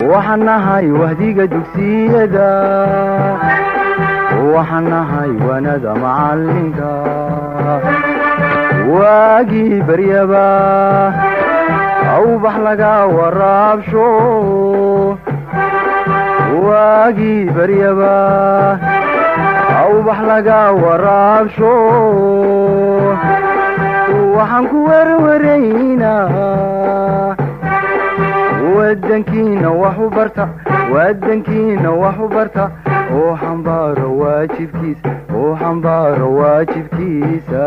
waxaan nahay wahdiga dugsiyada waxaan nahay wanada macalinka waagii baryaba awbax laga waraabsho waagii baryaba awbax laga waraabsho waxaan ku werwaraynaa wadankiina wax u barta wadankiina wax u barta oo xambaaro waajibkiisa oo xambaaro waajibkiisa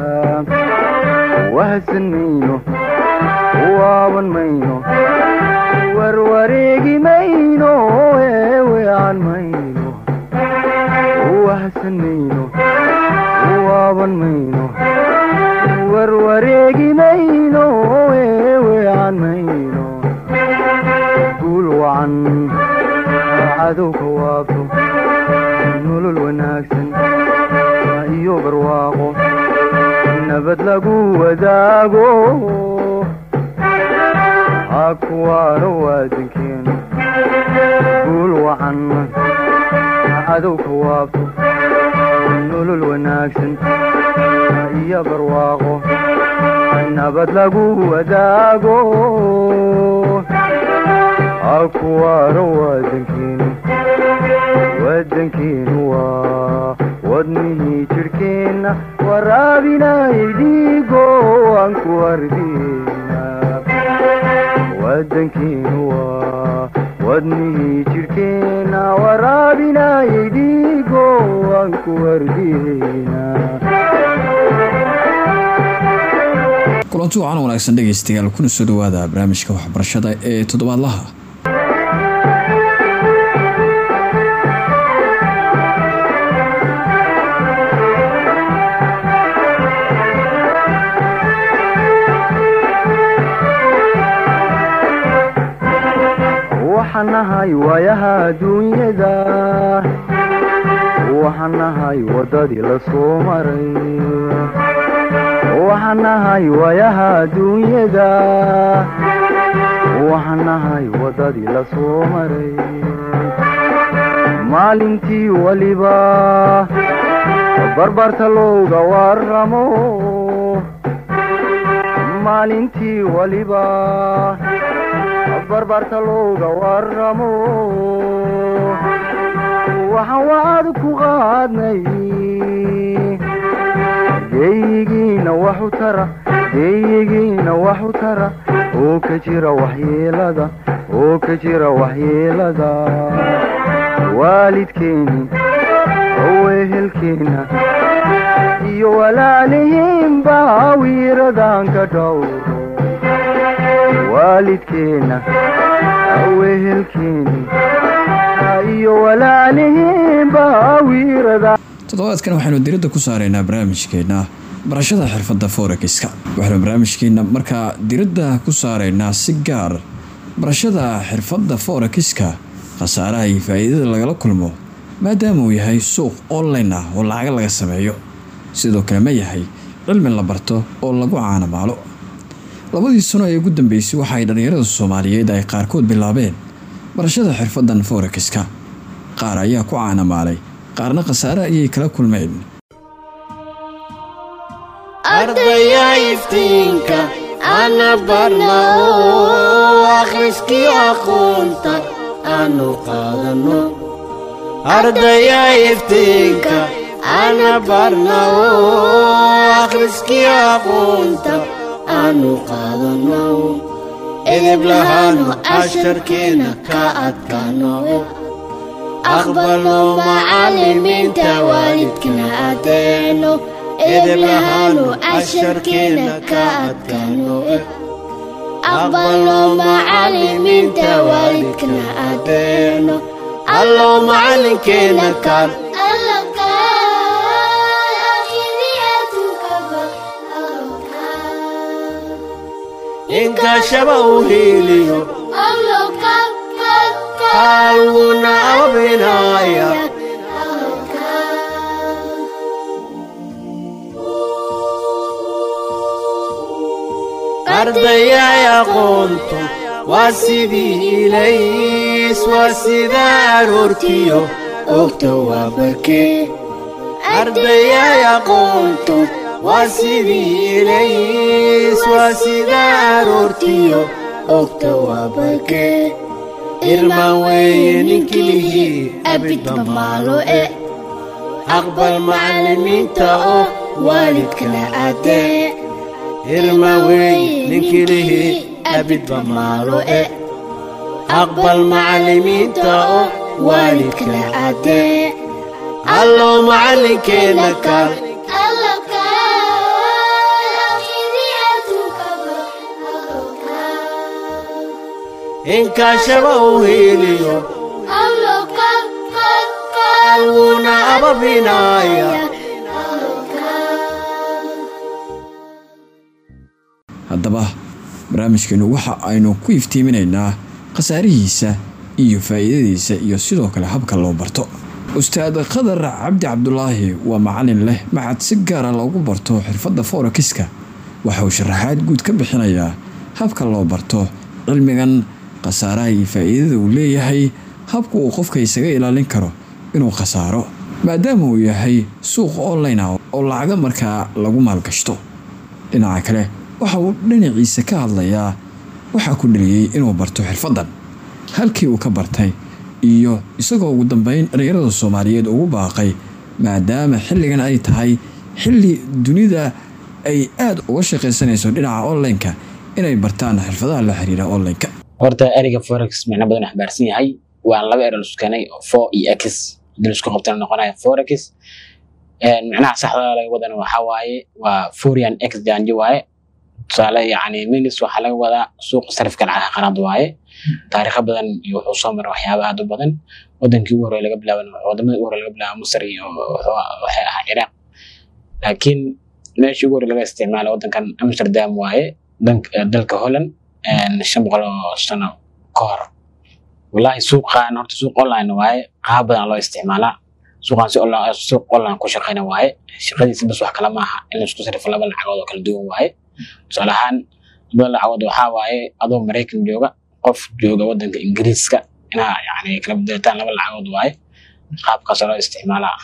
wahadsan mayno waaban mayno warwareegi mayno eeweecan mayno wahadsan mayno waaban mayno warwareegi mayno eeweecan mayno guul wacan cadowka waabto nolol wanaagsan iyo barwaaqo nabad lagu wadaago ha kuwaano waadankeenu guul wacan cadowka waabto nolol wanaagsan iyo barwaaqo nabad lagu wadaago ha kuwaano waadankeenu wadankeenu waa wadnihii jidhkeenna waraabinayay dhiigo aan ku ardina wadankeenu waa wadnihii jidhkeenna waraabinayay dhiigo aan ku ardina kulanti wacan wanaagsan dhegaystayaal kuna soo dhawaada barnaamijka waxbarashada ee toddobaadlaha waxaan nahay waayaha adduunyada waxaan nahay waddadii la soo maray waxaan nahay waayaha adduunyada waxaan nahay waddadii la soo maray maalintii weliba barbarta looga waramo maalintii weliba barbarta looga waramo waxaan wacad ku qaadnay geeyigiina wax u tara geeyigiina wax u tara oo ka jira waxyeelada oo ka jira waxyeelada waalidkeeni owehelkeena iyo walaalihiinba wiiradan ka dhowro waalidkeena awehelkeeni iyo walaalihiinba wiirada toddobaadkan waxaynu diradda ku saaraynaa barnaamijkeenna barashada xirfadda forekiska waxaynu barnaamijkeenna markaa diradda ku saaraynaa si gaar barashada xirfadda forekiska khasaaraha iyo faa'iidada lagala kulmo maadaama uu yahay suuq online ah oo lacaga laga sameeyo sidoo kale ma yahay cilmi la barto oo lagu caanamaalo labadii sano ee ugu dambeysay waxa ay dhallinyarada soomaaliyeed ay qaarkood bilaabeen barashada xirfaddan forekiska qaar ayaa ku caanamaalay qaarna khasaare ayay kala kulmeen ardaya iftiinka ana barna oo akhriskii aqoonta aanu qaadano ardaya iftiinka ana barna oo akhriskii aqoonta aanu qaadano edeb lahaanu casharkeena ka adkaano aqbalno macallimiinta waalidkana adeeno edeb lahaanu casharkeena ka adkaano aqbalno macallimiinta waalidkana adeeno allow macallinkeena kaan inkashaba u hiiliyo kaalwuna abinaya ardayay aqoontu waa sidii ilay ilays waa sida aroortiyo ogta waa barkee ardayay aqoonto waa sidii ilays waa sida aroortiyo ogta waa barkee irmaan weeye ninkilihii abidba maalo e aqbal macallimiinta oo waalidkana caddee irmaan weeye ninkilihii abidba maalo e aqbal macallimiinta oo waalidkana caddee allow macallinkeenna kaal inkaashaba u heliyo alguna ababinaya haddaba barnaamijkeenu waxa aynu ku iftiiminaynaa khasaarihiisa iyo faa'iidadiisa iyo sidoo kale habka loo barto ustaad khadar cabdi cabdulaahi waa macalin leh maxad si gaara loogu barto xirfadda forekiska waxa uu sharaxaad guud ka bixinayaa habka loo barto cilmigan khasaaraha iyo faa'iidada uu leeyahay habka uu qofka isaga ilaalin karo inuu khasaaro maadaama uu yahay suuq online ah oo lacaga markaa lagu maalgashto dhinaca kale waxa uu dhinaciisa ka hadlayaa waxaa ku dheliyey inuu barto xirfaddan halkii uu ka bartay iyo isagoo ugu dambeyn dhalinyarada soomaaliyeed ugu baaqay maadaama xilligan ay tahay xilli dunida ay aada uga shaqaysanayso dhinaca online-ka inay bartaan xirfadaha la xiriira online-ka horta ereyga forex micno badan xambaarsan yahay waa laba ero lasku keenay for iyo x hadii laisku qabtana noqonaya forex micnaha saxda laga wadana waxaa waaye waa forian x janji waaye tusaale yani minis waxaa laga wadaa suuqa sarifka lacagaha qanaad waaye taariikho badan iyo wuxuu soo maray waxyaaba aad u badan wadankii ugu horey laga bilaaban wadamada ugu horey laga bilaaba masar iyo waxay ahaa ciraaq laakiin meeshii ugu horey laga isticmaala wadankan amsterdam waaye dalka holland shan boqol oo sano ka hor wallahi suuqan horta suuq online waaye qaab badan loo isticmaalaa suuqan si suuq online ku shaqeyna waaye shaqadiisa bas wax kala maaha in la isku sarifo laba lacagood oo kala duwan waaye tusaale ahaan laba lacagood waxaa waaye adoo maraykan jooga qof jooga wadanka ingiriiska inaa yani kala bedelataan laba lacagood waaye qaabkaasoo loo isticmaalaa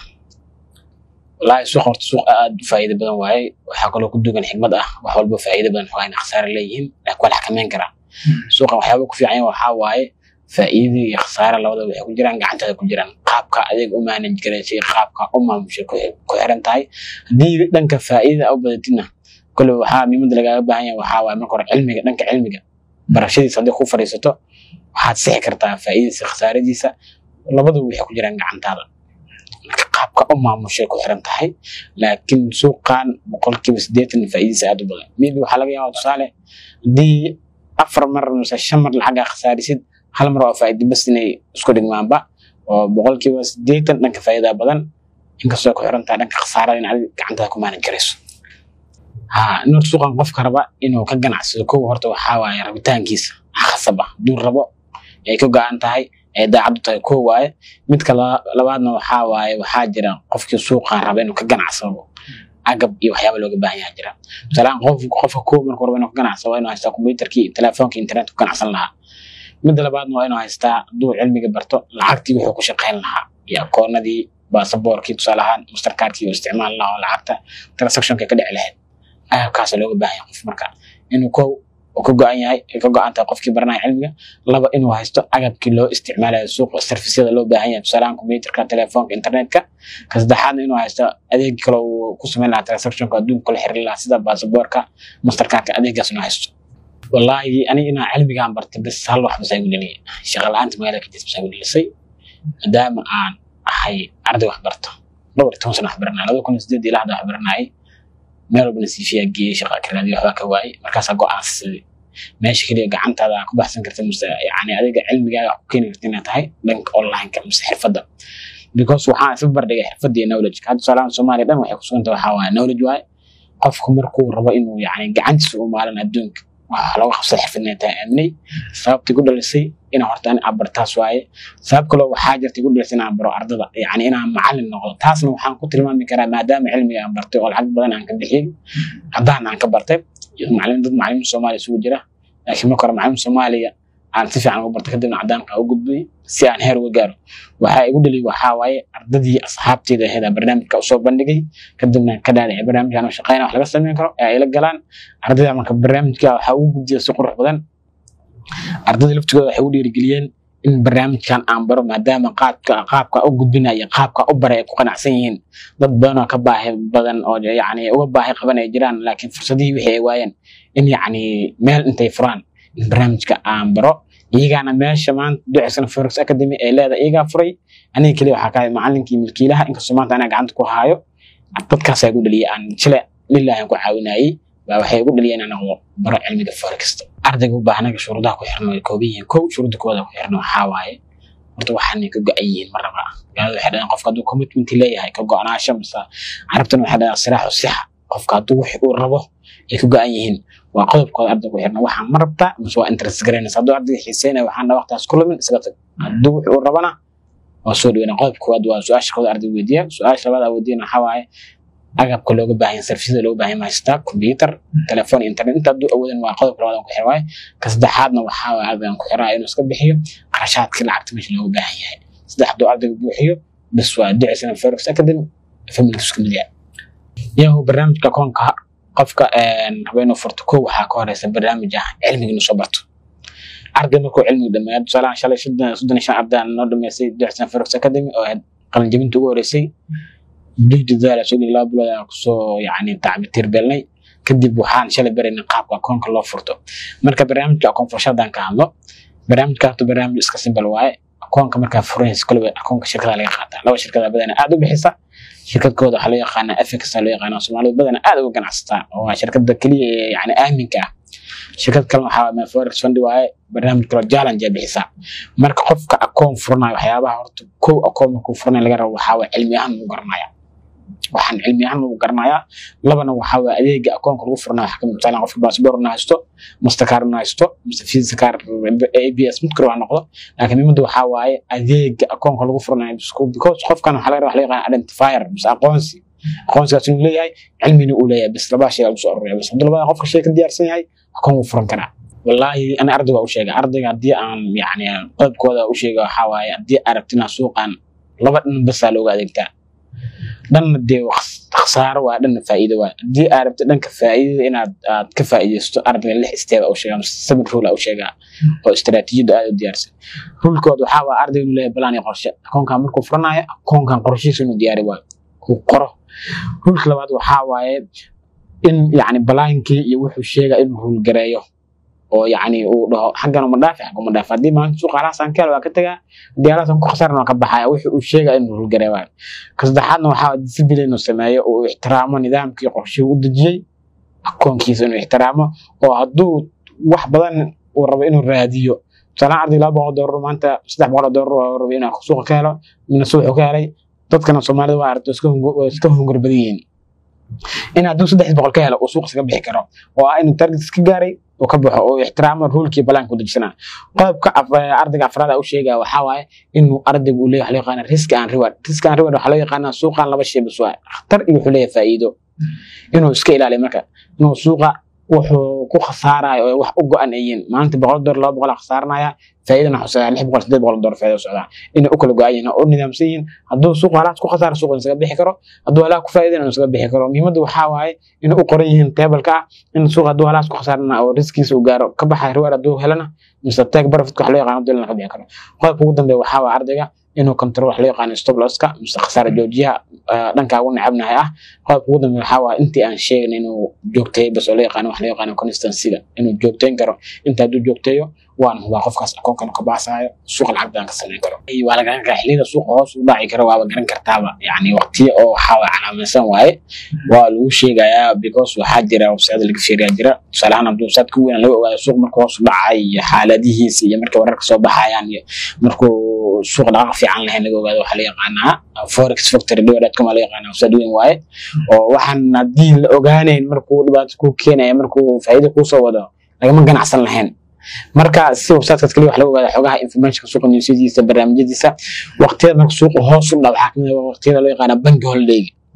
wallahi suuq horta suuq aad u faa'iido badan waaye waxaa kaloo ku dugan xigmad ah wax walba faa'iido badan xogaa khasaare leeyihiin laakiin waa la xakameyn karaa suuqan waxyaaba ku fiican waxaa waaye faa'iido iyo khasaare labadaba waxay ku jiraan gacantaada ku jiraan qaabka adeeg u manage garaysay qaabka u maamushay ku xiran tahay haddii dhanka faa'iidada u badatidna kole waxaa muhiimada lagaaga baahan yahay waxaa waaye marka hore cilmiga dhanka cilmiga barashadiisa haddii ku fadhiisato waxaad sixi kartaa faa'iidadiisa khasaaradiisa labadaba waxay ku jiraan gacantaada marka qaabka u maamushay ku xiran tahay laakiin suuqan boqolkiiba siddeetan faa'iidadiisa aad u badan maybe waxaa laga yaabaa tusaale haddii afar mar mise shan mar lacagaa khasaarisid hal mar waa faa'iido bas inay isku dhigmaanba oo boqolkiiba siddeetan dhanka faa'iidaa badan inkastoo ku xiran tahay dhanka khasaarada in adiga gacantaada ku maanan karayso ha inuu suuqan qofka raba inuu ka ganacsado kow horta waxaa waaye rabitaankiisa khasaba hadduu rabo ay ka go-an tahay ay daacaddu tahay kow waaye midka labaadna waxaa waaye waxaa jira qofkii suuqan raba inuu ka ganacsado agab iyo waxyaaba looga baahan yaha jira tusaalehaan qof qofka kow marka raba inuu ka ganacsado waa inuu haystaa kombiyuutarkii telefoonka internetka ku ganacsan lahaa midda labaadna waa inuu haystaa hadduu cilmiga barto lacagtii wuxuu ku shaqayn lahaa iyo akoonadii baasaboorkii tusaale ahaan mastercardkii uu isticmaali lahaa oo lacagta transactionka ka dhici lahayd agabkaasa looga baahan yahay qof marka inuu kow uu ka go-an yahay ay ka go-an tahay qofkii baranaya cilmiga laba inuu haysto agabkii loo isticmaalayo suuqa servisyada loo baahan yahay tusaalahaan computerka telefoonka internetka ka saddexaadna inuu haysto adeeg kale uu ku samayn lahaa transactionka adduunka kula xiriir lahaa sida baasaboorka mastercardka adeegaas inuu haysto wallaahi ani inaa cilmigaan bartay bas hal wax bas igu dheliyay shaqa la-aanta magaalada ka jirta bas igu dhelisay maadaama aan ahay arday wax barto dhowr iyo toban sana wax baranaya laba kun iyo sideed ilaa hadda wax baranayay meel walbana siifiyaa geeyey shaqa karaadi waxbaa ka waayey markaasaa go-aansaday meesha keliya gacantaada ku baxsan karta mise yani adiga cilmigaaga ku keeni karta inay tahay dhanka online-ka mise xirfadda because waxaan isla bardhigay xirfadda iyo knowledge hadda tusaalahan soomaaliya dhan waxay kusuganta waxaa waaye knowledge waaye qofku markuu rabo inuu yani gacantiisa u maalan adduunka waxaa looga qabsada xirfad inay tahay aaminay sababtii ku dhalisay inaan horta ani abartaas waaye sabab kaloo waxaa jirta igu dhalisay inaan baro ardada yani inaan macallin noqdo taasna waxaan ku tilmaami karaa maadaama cilmiga aan bartay oo lacag badan aan ka bixiyey haddaan aan ka bartay macallin dad macallimiin soomaaliya isugu jira laakiin marka hore macallin soomaaliya aan si fiican uga barto kadibna cadaanka u gudbay si aan heer uga gaaro waxaa igu dhaliy waxaa waaye ardadii asxaabteeda ahayd aan barnaamijka usoo bandhigay kadibna ka dhaadhicay barnaamijkan oo shaqeyna wax laga sameyn karo ee ay la galaan ardayda marka barnaamijka waxaa ugu gudbiya si qurux badan ardayda laftigooda waxay u dhiirigeliyeen in barnaamijkan aan baro maadaama qaabka qaabka u gudbinaya qaabka u baray ay ku qanacsan yihiin dad badan oo ka baahi badan oo yacni uga baahi qaban ay jiraan laakiin fursadihii wixii ay waayeen in yacni meel intay furaan in barnaamijka aan baro iyagaana meesha maanta duceysana forex academy ee leedahay iyagaa furay aniga keliya waxaa kahay macalinkii milkiilaha inkastoo maanta anaa gacanta ku haayo dadkaasaa igu dhaliyay aan jile lillahi aan ku caawinayay baa waxay igu dhaliyeen inaan noqdo baro cilmiga forexta ardayga u baahnaga shuruudaha ku xirna way kooban yihiin kow shuruudda koowaad ku xirna waxaa waaye horta waxaanay ka go-an yihiin mar raba gaalada waxay dhahaan qofka hadduu commitment leeyahay ka go-anaasho mise carabtana waxay dhahaan siraaxu sixa qofka hadduu wix uu rabo ay ka go-an yihiin waa qodobkooda ardayga ku xirna waxaa ma rabtaa mise waa interest garanaysa hadduu ardayga xiiseynaya waxaana waqtaas ku lumin isaga tag hadduu wix uu rabana waa soo dhaweyna qodobka koowaad waa su-aasha kooda ardayga weydiiya su-aasha labaad aa weydiina waxaa waaye agabka looga baahan sarfisada looga baahan yahay haystaa computer telefoon internet inta hadduu awoodan waa qodobka labaad aan ku xir waaye ka saddexaadna waxaa waaye ardaygan ku xiraa inuu iska bixiyo qarashaadkii lacagta meesha looga baahan yahay saddex hadduu ardayga buuxiyo bas waa duceysana forex academy familka isku mid yahay yahu barnaamijka koonka qofka raba inuu furto kow waxaa ka horeysa barnaamij ah cilmiga inuu soo barto arday markuu cilmiga dhameeyo tusaalahan shalay soddon soddon iyo shan arday aan noo dhameysay duceysana forex academy oo ahayd qalinjabinta ugu horeysay dadaala soo geli laba bilood aan kusoo yacni tacbitiir belnay kadib waxaan shalay baraynay qaabka akoonka loo furto marka barnaamijka akoon furashadaan ka hadlo barnaamijka horta barnaamij iska simbal waaye akoonka markaa furaysa kolba akoonka shirkada laga qaataa laba shirkada badana aad u bixisa shirkadkooda waxaa loo yaqaanaa afx loo yaqaanaa soomaalidu badana aad uga ganacsataa oo waa shirkada keliya ee yani aaminka ah shirkad kalena waxaa waa forex fund waaye barnaamij kaloo challenge ay bixisaa marka qofka akoon furanayo waxyaabaha horta kow akoon markuu furanayo laga rabo waxaa waa cilmi ahaan lagu garanaya waxaan cilmi ahaan lagu garanayaa labana waxaa waa adeega akoonka lagu furnayo waxaa kamid tusaale qofka baasboor na haysto mastercard na haysto mise visa card abs mid kale waa noqdo laakiin muhiimada waxaa waaye adeega akoonka lagu furnayo because qofkan waxaa laga rabaa wax loo yaqaan identifier mise aqoonsi aqoonsigaas inuu leeyahay cilmina uu leeyahay bis labaa shay lagu soo ururiya bis hadduu labada qofka shay ka diyaarsan yahay akoon wuu furan karaa wallaahi ana ardayga u sheegay ardayga haddii aan yani qodobkooda u sheega waxaa waaye haddii aragtina suuqan laba dhan basaa looga adeegtaa dhanna dee khasaaro waa dhanna faa'iido waa haddii aad rabto dhanka faa'iidada inaad aad ka faa'iidaysto ardayga lix steeba u sheegaa mise seven rule u sheegaa oo istaraatiijiyadda aad u diyaarsan rulkood waxaa waa ardayga inuu leeyahay balaan iyo qorshe akoonkan markuu furanayo akoonkan qorshihiisa inuu diyaari waayo uu qoro rulka labaad waxaa waaye in yacni balaankii iyo wuxuu sheegaa inuu rul gareeyo oo yacni uu dhaho xaggan uma dhaafi xagga uma dhaafi haddii maalinta suuqa halaasaan ka helo waa ka tagaa haddii halaasaan ku khasaaran waa ka baxaya wixii uu sheegaya inuu rulgaree waayo ka saddexaadna waxaa discipline inuu sameeyo oo uu ixtiraamo nidaamkii qorshihii u dejiyey akoonkiisa inuu ixtiraamo oo hadduu wax badan uu rabo inuu raadiyo tusaalahan arday laba boqol doolar maanta saddex boqol doolar oo rabo inuu suuqa ka helo mina suuxu ka helay dadkana soomaalida waa aragto iska hungur badan yihiin in hadduu saddex boqol ka helo uu suuqa iskaga bixi karo oo ah inuu target iska gaaray uu ka baxo oo ixtiraamo ruulkii balaanka u dejisana qodobka ardayga afraad u sheegaya waxaa waaye inuu ardaygu uu leeyahay waxaa loo yaqaana risk and reward risk and reward waxaa loo yaqaanaa suuqan laba shay bas waa khatar iyo wuxuu leeyahay faa'iido inuu iska ilaaliyo marka inuu suuqa wuxuu ku khasaarayo oo wax u go-an ay yihiin maalinta boqol dolar laba boqol khasaaranaya faa'iidana xusaa lix boqol sideed boqol dolar faa'iido socdaa inay u kala go-an yihiin oo u nidaamsan yihiin hadduu suuqa halaas ku khasaara suuqa isaga bixi karo hadduu halaas ku faa'iidana inuu isaga bixi karo muhiimadda waxaa waaye inay u qoran yihiin teebalka ah in suuqa hadduu halaas ku khasaarana oo riskiisa uu gaaro ka baxay riwaar hadduu helana mise tag barafidka wax loo yaqaano dolana ka bixi karo qodobka ugu dambeeya waxaa waa ardayga inuu control wax loo yaqaano stop losska mise khasaara joojiyaha dhankaa ugu necabnahay ah qodobka ugu dambeeya waxaa waa intii aan sheegin inuu joogteeyo bas oo loo yaqaano wax loo yaqaano consistencyga inuu joogteyn karo inta hadduu joogteeyo waan hubaa qofkaas akoonkan ka baxsaayo suuqa lacag badan ka samayn karo waa la garan karaa xilliyada suuqa hoos u dhaci karo waaba garan kartaaba yani waqtiyo oo waxaa waa calaamaysan waaye waa lagu sheegayaa because waxaa jira website laga fiiriyaa jira tusaale ahaan hadduu website ka weyn laga ogaado suuq markuu hoos u dhacay iyo xaaladihiisa iyo markay wararka soo baxayaan iyo markuu suuq dhaqaaq fiican lahayn laga ogaado waxaa la yaqaanaa forex factory dhowadcom la yaqaanaa website weyn waaye oo waxaan haddii la ogaanayn markuu dhibaato ku keenaya markuu faa'iido kuu soo wado lagama ganacsan lahayn marka si websitekaas kaliya wax laga ogaada xogaha informationka suuqa newsyadiisa barnaamijyadiisa waqtiyada marka suuqa hoos u dhaw waxaa kamid ah waqtiyada loo yaqaana banki holiday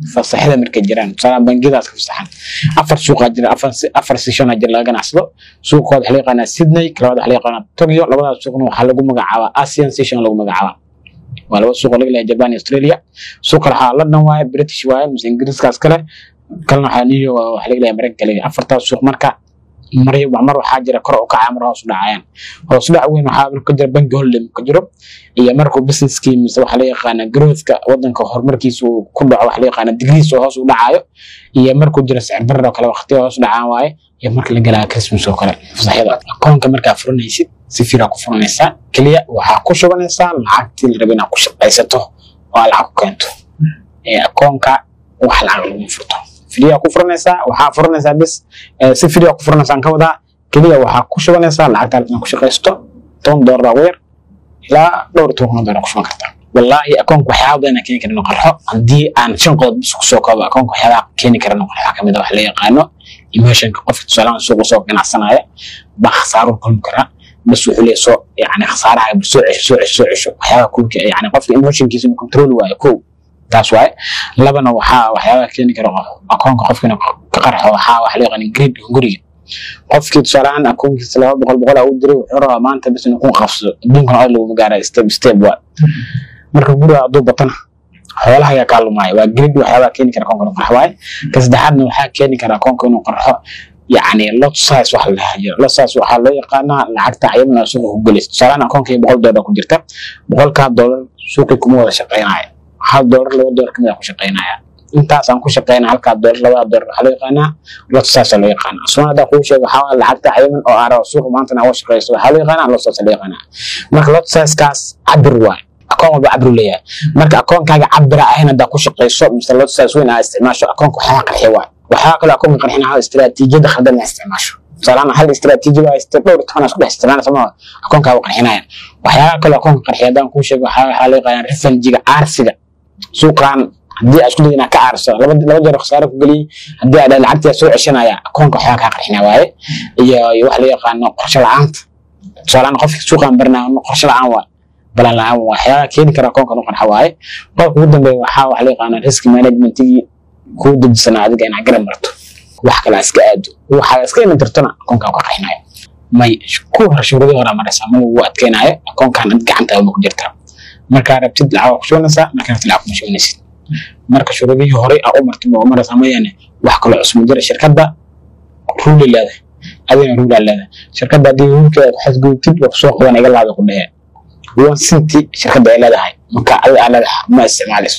fasaxyada markay jiraan tusaale bangiyadaas ka fasaxan afar suuqaa jira afar afar seshona jira laga ganacsado suuqooda waxaa la yaqaanaa sydney kalabaad waxaa la yaqaanaa tokyo labadaas suuqna waxaa lagu magacaabaa asian session lagu magacaabaa waa laba suuq oo laga leeyahay japan iyo australia suuq kale waxaa london waaye british waaye mise ingiriiskaas kale kalena waxaa new york waxaa laga leeyahay maraykanka leeyahay afartaas suuq marka mar mar waxaa jira kor u kacaya mar hoos u dhacayaan hoos u dhac weyn waxaa ka jira banki holiday ka jiro iyo markuu businesskii mise waxaa la yaqaana growthka wadanka horumarkiisa uu ku dhaco waxaa la yaqaana degrees oo hoos u dhacayo iyo markuu jira sicir barar oo kale waqtiga hoos u dhacaan waaye iyo marka la galaya christmas oo kale fasaxyada akoonka markaa furanaysid si fiiraa ku furanaysaa keliya waxaa ku shubanaysaa lacagtii la raba inaad ku shaqaysato oo aad lacag ku keento ee akoonka wax lacag lagu furto fidiyaa ku furanaysaa waxaa furanaysaa bis si fidiyaa ku furanaysaan ka wadaa keliya waxaa ku shubanaysaa lacagta inaad ku shaqaysto toban doolar ugu yar ilaa dhowr iyo toban doolar ku shuban kartaa wallaahi akoonka waxyaaba badan keeni kara inuu qarxo haddii aan shan qodob bis kusoo koobo akoonka waxyaabaha keeni kara inuu qarxo kamid a wax la yaqaano emotionka qofka tusaalahan suuqa soo ganacsanaya baa khasaaro kulmi karaa bas wuxuu leeyahay soo yani khasaaraha bal soo cesho soo cesho soo cesho waxyaabaha kulka yani qofka emotionkiisa inuu control waayo kow taas waaye labana waxaa waxyaabaha keeni kara akoonka qofka inuu ka qarxo waxaa wax la yaqaan grade guriga qofkii tusaaleahaan akoonkiisa laba boqol boqol aa u diray wuxuu rabaa maanta bis inuu ku qabsado adduunkan oo laguma gaara step step waa marka guriga hadduu batana xoolaha ayaa kaa lumaayo waa grade waxyaabaha keeni kara akoonka inuu qarxo waaye ka saddexaadna waxaa keeni kara akoonka inuu qarxo يعني lot size wax la hayo lot size waxaa loo yaqaanaa lacagta ayadana suuqa ku gelaysa tusaalehaan akoonkii boqol doolar ku jirta boqolkaa doolar suuqii kuma wada shaqeynaya hal doolar laba doolar kamid a ku shaqeynaya intaas aan ku shaqeyna halkaa doolar labada doolar waxaa loo yaqaanaa lot size loo yaqaanaa asmaan haddaa kuu sheego waxaa waaye lacagta ayaman oo aara suuqa maantana uga shaqeyso waxaa loo yaqaanaa lot size loo yaqaanaa marka lot sizekaas cabir waaye akoon walba cabir leeyahay marka akoonkaaga cabira ahayn haddaa ku shaqeyso mise lot size weyn aa isticmaasho akoonka waxyaaba qarxiya waaye waxaa kaloo akoonka qarxinaa istiraatiijiyada khaldan la isticmaasho tusaalahaan hal istiraatiiji waa iste dhowr toban isku dhex isticmaala sama akoonkaa qarxinayaan waxyaaba kaloo akoonka qarxiya haddaan kuu sheego waxaa waxaa loo yaqaanaa refanjiga aarsiga suuqan haddii aad isku dayda inaad ka aarso laba laba jeer khasaare ku geliyey haddii aad lacagtii soo ceshanaya akoonka waxyaaba kaa qarxinaa waaye iyo iyo wax la yaqaano qorshe la-aanta tusaalahaan qofka suuqan barnaa qorshe la-aan waa balan la-aan waxyaaba keeni kara akoonka nu qarxa waaye qodobka ugu dambeeya waxaa wax la yaqaano risk managementigii kuu dejisanaa adiga inaad garab marto wax kale iska aado waxaa iska iman kartona akoonkaa ka qaxinayo may ku hor shuruudii hore maraysaa ma lagu adkeynayo akoonkan ad gacantaaba ku jirtaa markaa rabtid lacag ku shubanaysaa markaa rabtid lacag kuma shubanaysid marka shuruudihii horey aa u martay ma maraysaa mayaane wax kaloo cusub jira shirkadda ruuli leedahay adigana ruulaa leedahay shirkadda haddii ruulkeeda ku xadgudubtid waa kusoo qaban iga laada ku dhehee one centi shirkadda ay leedahay marka adiga aa leedahay ma isticmaalayso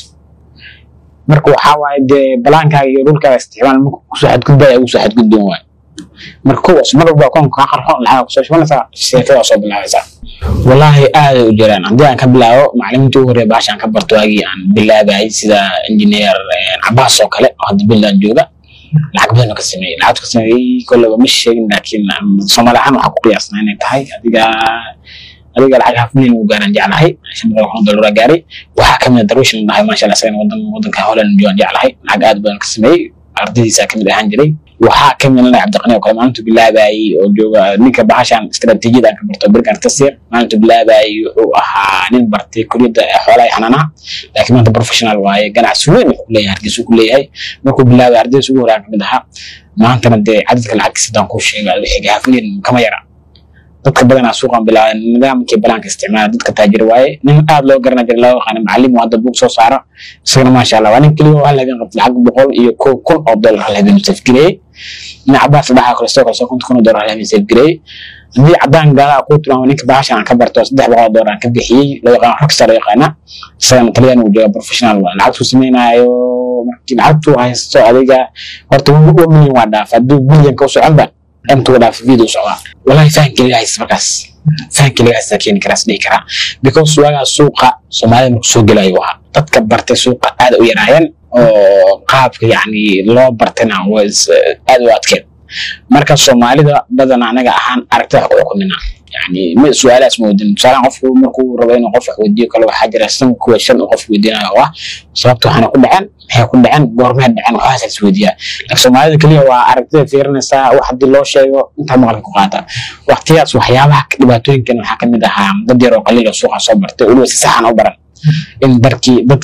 marka waxaa waaye dee balaankaaga iyo dhulkaaga isticmaal marka kusoo xadgudbaya ugu soo xadgudbin waaye marka kowaas mar walba akoonka kaa qarxo lacag kusoo shubanaysaa sheekadaa soo bilaabaysaa wallaahi aaday u jiraan haddii aan ka bilaabo macalimiintii ugu horreya baashaan ka barto waagii aan bilaabayay sida engineer cabaas oo kale oo hadda billaan jooga lacag badan ka sameeyey lacagtu ka sameeyey kolleba ma sheegin laakiin soomaali ahaan waxaa ku qiyaasnaa inay tahay adiga adiga lacag half milyan ugu gaaraan jeclahay shan boqol kun dollar gaaray waxaa kamid a darwish la dhahay maasha allah isagana wadan wadanka holland joogan jeclahay lacag aad badan ka sameeyey ardaydiisa kamid ahaan jiray waxaa kamid ah cabdiqani oo kale maalintu bilaabayay oo jooga ninka bahashan istaraatiijiyada aan ka barto birkan tasir maalintu bilaabayay wuxuu ahaa nin bartay kuliyadda xoolaha xanaanaha laakiin maanta professional waaye ganacsi weyn wuxuu leeyahay hargeysa ku leeyahay markuu bilaabay ardaydiisa ugu horaan kamid ahaa maantana dee cadadka lacagtiisa hadaan kuu sheega wixii half milyan kama yara dadka badanaa suuqan bilaabay nidaamkii balaanka isticmaala dadka taajir waaye nin aad loo garana jira loo yaqaana macallim oo hadda buug soo saaro isagana maasha allah waa nin keliya oo hal habeen qabta lacag boqol iyo kow kun oo dollar hal habeen safgareeyey nin cabaas dhaxa kale sidoo kale soo konton kun oo dollar hal habeen safgareeyey haddii cadaan gaala ku tilmaamo ninka bahashan aan ka barto saddex boqol oo dollar aan ka bixiyey loo yaqaana rockstar loo yaqaana isagana taliyaan uu jooga professional waa lacagtuu sameynaayo markii lacagtuu haysto adiga horta one million waa dhaaf hadduu bilyanka u soconba intuu dhaaf video socdaa wallahi fahamkii laga haysta markaas fahamkii laga haysta keeni karaas dhihi karaa because waagaa suuqa soomaalida marku soo gelayo ahaa dadka bartay suuqa aad u yaraayeen oo qaabka yacni loo bartayna waa aad u adkeen marka soomaalida badan anaga ahaan aragtida wax ku xukumina yani ma su-aalahaas ma weydiin tusaalahan qofku markuu rabo inuu qof wax weydiiyo kale waxaa jira san kuwa shan uu qof weydiinayo oo ah sababta waxaana ku dhaceen maxay ku dhaceen goormee dhaceen waxaas is weydiiyaa laakiin soomaalida keliya waa aragtida fiirinaysaa wax haddii loo sheego intaa maqalka ku qaata waqtiyaas waxyaabaha dhibaatooyinkan waxaa kamid ahaa dad yar oo qaliil oo suuqa soo bartay weliba si saxan u baran in darkii dadkii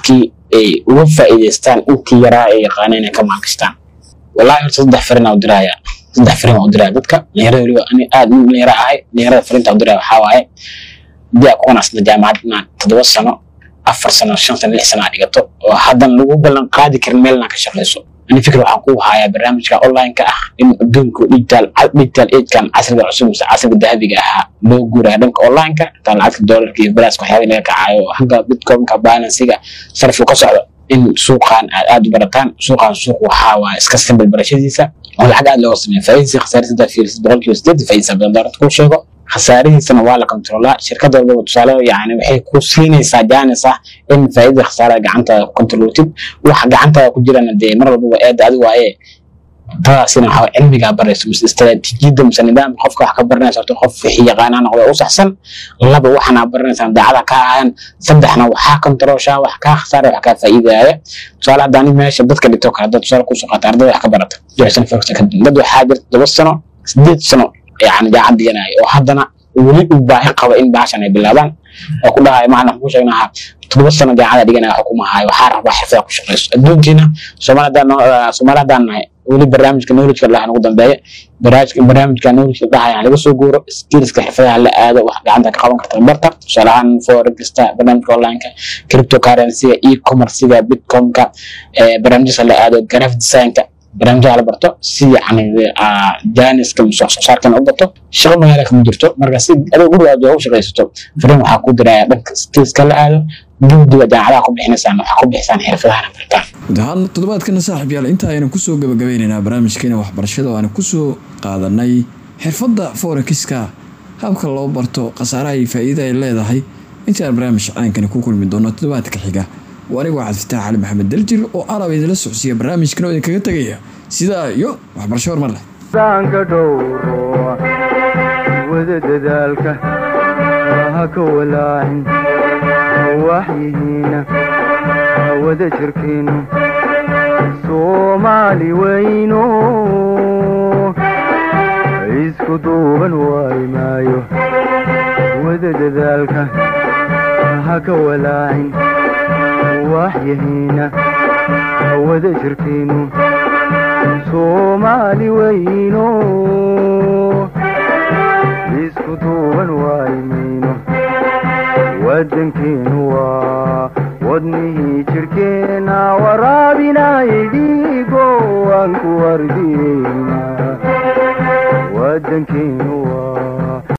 ay uga faa'iidaystaan intii yaraa ay yaqaaneen inay ka maalgashtaan wallahi horta saddex farinaa u diraya saddex farin waa u diraya dadka dhalinyarada weliba ani aad nin dhalinyaro ahay dhalinyarada farinta u diraya waxaa waaye haddii aad ku qanacsanta jaamacad inaad toddoba sano afar sano shan sano lix sano aad dhigato oo haddan lagu ballan qaadi karin meel inaad ka shaqayso ani fikir waxaan ku hayaa barnaamijka online-ka ah in adduunka digital digital age-kan casriga cusub mise casriga dahabiga ahaa loo guuraya dhanka online-ka intaa lacagta doolarka iyo balaaska waxyaaba laga kacayo hanka bitcoin-ka balansiga sarfiga ka socdo in suuqan aad aad u barataan suuqan suuq waxaa waa iska simple barashadiisa oo lacag aad looga sameeya faa'iidadiisa khasaaradiisa haddaad fiirisid boqolkiiba sideed faa'iidadiisa badan daarad kuu sheego khasaarihiisana waa la kontrolaa shirkad walbaba tusaale yani waxay ku siinaysaa jaanis ah in faa'iidada khasaarada gacantaada ku kontrolotid waxa gacantaada ku jirana dee mar walbaba eeda adi waaye tadaasina waxaa cilmigaa barayso mise istaraatiijiyadda mise nidaamka qofka wax ka baranaysa horta qof wixii yaqaanaa noqda u saxsan laba waxana baranaysaa daacada ka ahayan saddexna waxaa kontrooshaa wax kaa khasaaraya wax kaa faa'iidaya tusaale hadda anig meesha dadka dhigto kale dad tusaale kusoo qaata ardada wax ka barata joxsan foxta kadib dad waxaa jirta todoba sano sideed sano yani jaacad dhiganaya oo haddana weli u baahi qaba in baashan ay bilaabaan oo ku dhahayo macna ku sheegnaha todoba sano jaacada dhiganaya xukumahayo waxaa rabaa xirfada ku shaqayso adduunkiina soomaali haddaan soomaali haddaan nahay weli barnaamijka knowledge dhaha nagu dambeeya barnaamijka barnaamijka knowledge dhahaya laga soo guuro skillska xirfadaha la aado wax gacanta ka qaban karta barta tusaale ahaan forex-ta barnaamijka online-ka cryptocurrency-ga e-commerce-ga bitcoin-ka barnaamijyada la aado graphic design-ka barnaamijyaha la barto si yani jaaniska mise wax soo saarkana u bato shaqo magaala kama jirto marka si adiga guriga aad ugu shaqaysato fariin waxaa ku diraya dhanka skillska la aado guddiga jaamacadaha ku bixinaysaan waxaa ku bixisaan xirfadahana bartaan guud ahaan toddobaadkana saaxiib yaal inta aynu kusoo gabagabeynaynaa barnaamijkeena waxbarashada oo aanu kusoo qaadanay xirfadda forexiska habka loo barto khasaaraha iyo faa'iida ay leedahay intaan barnaamij caankani ku kulmi doono toddobaadka xiga waa anigu waxaad fataax cali maxamed daljir oo alab idinla socsiiya barnaamijkan oo idinkaga tegaya sidaa iyo waxbarasho horumar leh daanka dhowro wada dadaalka ha ka walaacin waxyihiina wada jirkiinu soomaali weyno isku duuban waayi maayo wada dadaalka ha ka walaacin waxyihiina wada jirkiinu soomaali weyno isku duuban waayimayno wadankeenu waa wadnihii jirkeena waraabinayay dhiigo aan ku wardiyeyna wadankeenu waa